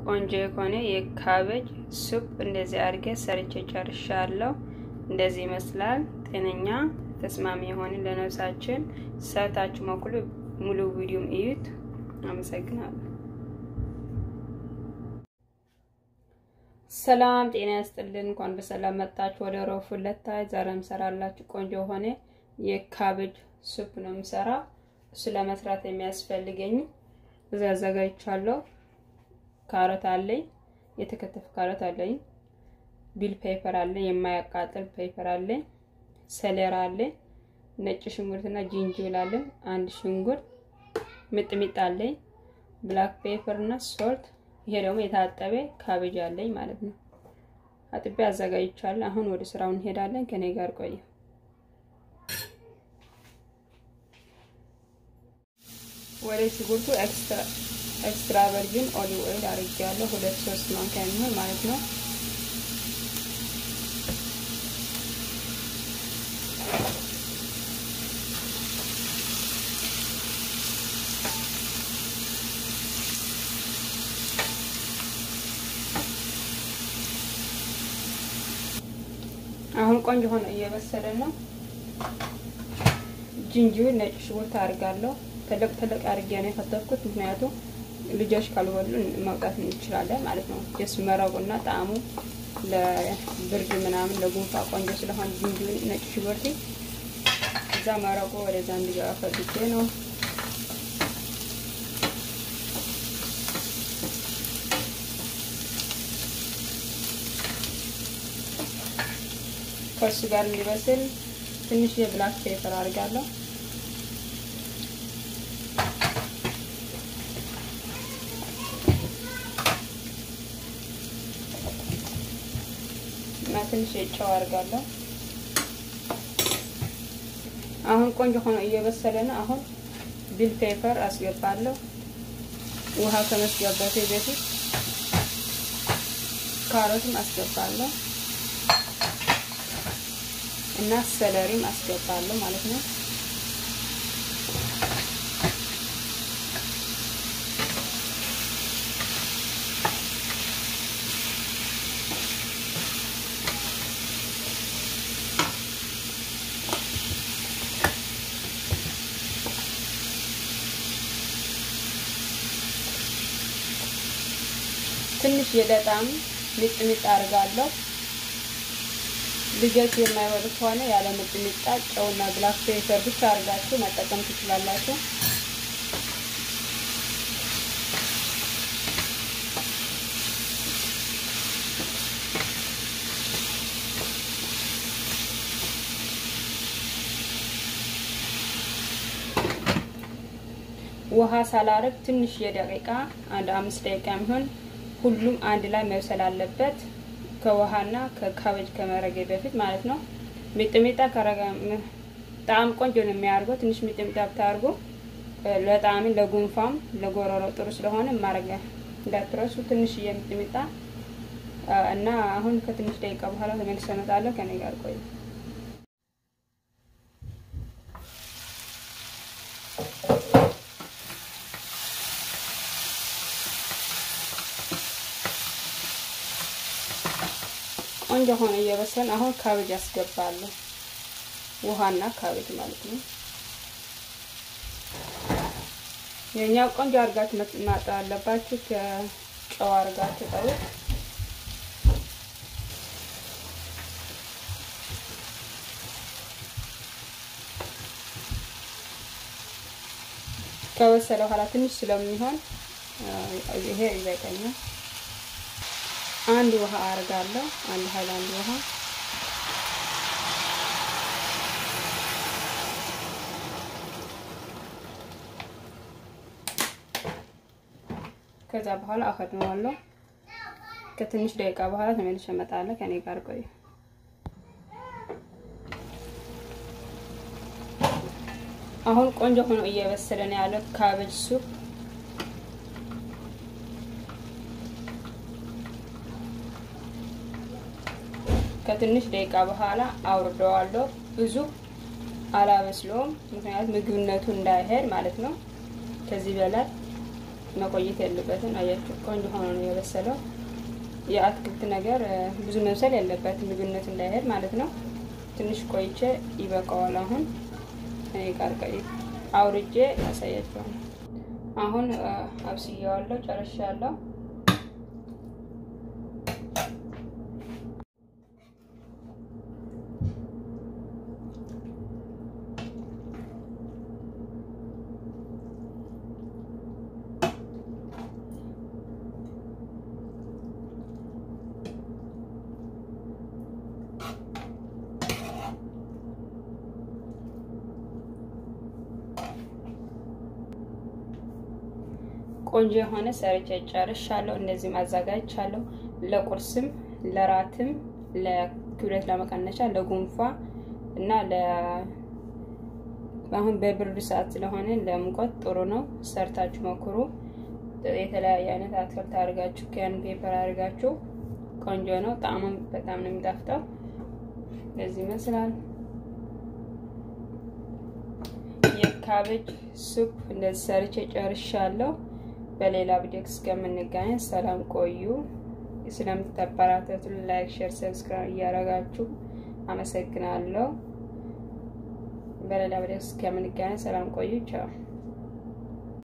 ቆንጆ የሆነ የካቤጅ ሱፕ እንደዚህ አድርጌ ሰርቼ ጨርሻለሁ። እንደዚህ ይመስላል። ጤነኛ ተስማሚ የሆነ ለነፍሳችን ሰርታችሁ ሞክሉ። ሙሉ ቪዲዮም እዩት። አመሰግናለሁ። ሰላም ጤና ያስጥልን። እንኳን በሰላም መጣችሁ ወደ ሮብ ሁለታይ። ዛሬ የምሰራላችሁ ቆንጆ የሆነ የካቤጅ ሱፕ ነው የምሰራ። እሱ ለመስራት የሚያስፈልገኝ እዚህ አዘጋጅቻለሁ። ካሮት አለኝ፣ የተከተፈ ካሮት አለኝ፣ ቢል ፔፐር አለኝ፣ የማያቃጥል ፔፐር አለኝ፣ ሰሌራ አለኝ፣ ነጭ ሽንኩርትና ጂንጅብል አለኝ፣ አንድ ሽንኩርት፣ ሚጥሚጣ አለኝ፣ ብላክ ፔፐር እና ሶልት። ይሄ ደግሞ የታጠበ ካቤጅ አለኝ ማለት ነው። አጥቤ አዘጋጅቻለሁ። አሁን ወደ ስራው እንሄዳለን። ከኔ ጋር ቆዩ። ወደ ሽንኩርቱ ኤክስትራ ኤክስትራ ቨርጂን ኦሊቭ ኦይል አድርጌያለሁ። ሁለት ሶስት ማንኪያ የሚሆን ማለት ነው። አሁን ቆንጆ ሆኖ እየበሰለ ነው። ጅንጅብል፣ ነጭ ሽንኩርት አድርጋለሁ። ተለቅ ተለቅ አድርጌ ነው የከተፍኩት፣ ምክንያቱም ልጆች ካልበሉ ማውጣት እንችላለን ማለት ነው። ጀስ መረቁና ጣዕሙ ለብርድ ምናምን ለጉንፋ ቆንጆ ስለሆነ ጅንጅብል፣ ነጭ ሽንኩርት እዛ መረቁ ወደዛ እንዲገባ ፈልጌ ነው። ከእሱ ጋር እንዲበስል ትንሽ የብላክ ፔፐር አድርጋለሁ። እና ትንሽ የጨው አድርጋለሁ። አሁን ቆንጆ ሆኖ እየበሰለ ነው። አሁን ቢል ፔፐር አስገባለሁ። ውሃ ከመስገባቴ በፊት ካሮትም አስገባለሁ እና ሰለሪም አስገባለሁ ማለት ነው። ትንሽ የደጣም ሚጥሚጣ አድርጋለሁ። ልጆች የማይበሉ ከሆነ ያለ ሚጥሚጣ ጨውና ብላክ ፔፐር ብቻ አድርጋችሁ መጠቀም ትችላላችሁ። ውሃ ሳላረግ ትንሽ የደቂቃ አንድ አምስት ደቂቃ የሚሆን ሁሉም አንድ ላይ መብሰል አለበት። ከውሃና ከካቤጅ ከመረገ በፊት ማለት ነው። ሚጥሚጣ ከረጋ ጣዕም ቆንጆ ነው የሚያደርገው። ትንሽ ሚጥሚጣ ብታርጉ ለጣዕም ለጉንፋም ለጎረሮ ጥሩ ስለሆነ ማረጋ እንዳትረሱ። ትንሽ የሚጥሚጣ እና አሁን ከትንሽ ደቂቃ በኋላ ተመልሼ እመጣለሁ። ከኔ ጋር ቆዩ። ቆንጆ ሆነ እየበሰለ አሁን ካቤጅ አስገባለሁ። ውሃና ካቤጅ ማለት ነው። የኛው ቆንጆ አድርጋችሁ ማጠብ አለባችሁ። ከጨው አድርጋችሁ ጠሩት። ከበሰለ በኋላ ትንሽ ስለሚሆን ይሄ ይበቃኛል። አንድ ውሃ አርጋለሁ። አንድ ሃይላንድ ውሃ ከዛ በኋላ አከድነዋለሁ። ከትንሽ ደቂቃ በኋላ ተመልሼ እመጣለሁ። ከኔ ጋር ቆዩ። አሁን ቆንጆ ሆኖ እየበሰለ ነው ያለው ካቤጅ ሱፕ ከትንሽ ደቂቃ በኋላ አውርደዋለሁ። ብዙ አላበስለውም፣ ምክንያቱም ምግብነቱ እንዳይሄድ ማለት ነው። ከዚህ በላይ መቆየት ያለበትን አያችሁ፣ ቆንጆ ሆኖ ነው የበሰለው። የአትክልት ነገር ብዙ መብሰል ያለበትን ምግብነት እንዳይሄድ ማለት ነው። ትንሽ ቆይቼ ይበቃዋል። አሁን እኔ ጋር አውርጄ ያሳያቸዋል። አሁን አብስያዋለሁ፣ ጨርሻለሁ። ቆንጆ የሆነ ሰርቼ ጨርሻለሁ። እንደዚህም አዘጋጅቻለሁ። ለቁርስም፣ ለራትም፣ ለክብደት ለመቀነሻ፣ ለጉንፋ እና አሁን በብርድ ሰዓት ስለሆነ ለሙቀት ጥሩ ነው። ሰርታችሁ ሞክሩ። የተለያየ አይነት አትክልት አድርጋችሁ ከያን ፔፐር አድርጋችሁ ቆንጆ ነው። ጣዕሙም በጣም ነው የሚጣፍጠው። እንደዚህ ይመስላል የካቤጅ ሱፕ እንደዚህ ሰርቼ ጨርሻለሁ። በሌላ ቪዲዮ እስከምንገናኝ ሰላም ቆዩ። ስለምትተባራተቱ ላይክ፣ ሼር፣ ሰብስክራይብ እያደረጋችሁ አመሰግናለሁ። በሌላ ቪዲዮ እስከምንገናኝ ሰላም ቆዩ። ቻው